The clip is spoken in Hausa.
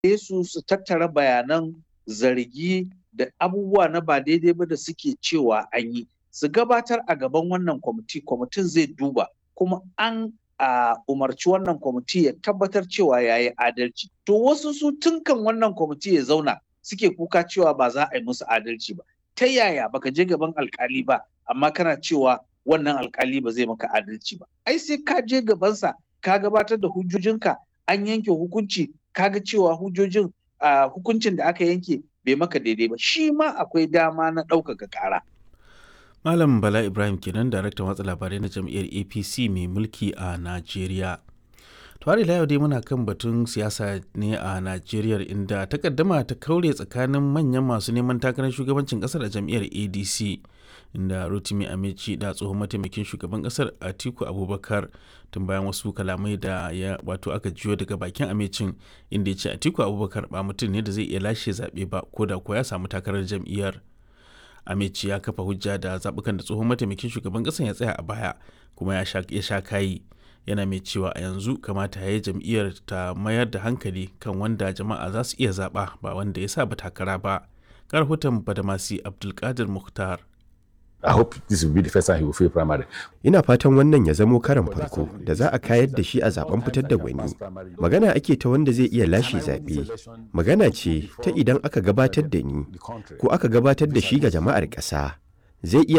su su tattara bayanan zargi da abubuwa na ba daidai ba da suke cewa an yi su gabatar a gaban wannan kwamiti kwamitin zai duba kuma an a umarci wannan kwamiti ya tabbatar cewa ya yi adalci to wasu su tunkan wannan kwamiti ya zauna suke kuka cewa ba za a yi musu adalci ba ta yaya baka je gaban alkali ba amma kana cewa wannan alkali ba zai maka adalci ba ai sai ka je gabansa ka gabatar da hujjojinka an yanke hukunci kaga cewa hujjojin hukuncin da aka yanke bai maka daidai ba shi ma akwai dama na ɗaukaka ƙara. Malam Bala Ibrahim kenan daraktan watsa labarai na jam'iyyar APC mai mulki a Najeriya. Tuwari yau dai muna kan batun siyasa ne a Najeriya inda takaddama ta kaure tsakanin manyan masu neman takarar shugabancin kasar a jam'iyyar ADC inda Rotimi Amici da tsohon mataimakin shugaban kasar Atiku Abubakar tun bayan wasu kalamai da ya wato aka jiyo daga bakin Amicin inda ya ce Atiku Abubakar ba mutum ne da zai iya lashe zaɓe ba ko da ko ya samu takarar jam'iyyar. Amici ya kafa hujja da zaɓukan da tsohon mataimakin shugaban ƙasar ya tsaya a baya kuma ya sha kayi yana mai cewa a yanzu kamata ya yi jam'iyyar ta mayar da hankali kan wanda jama'a za su iya zaɓa ba wanda ya sa ba takara ba. Karhutan Badamasi Abdulkadir Mukhtar. I hope this will be the first time he will fail primary. Ina fatan wannan ya zamo karan farko da za a kayar da shi a zaben fitar da gwani. Magana ake ta wanda zai iya lashe zaɓe. Magana ce ta idan aka gabatar da ni ko aka gabatar da shi ga jama'ar ƙasa. Zai iya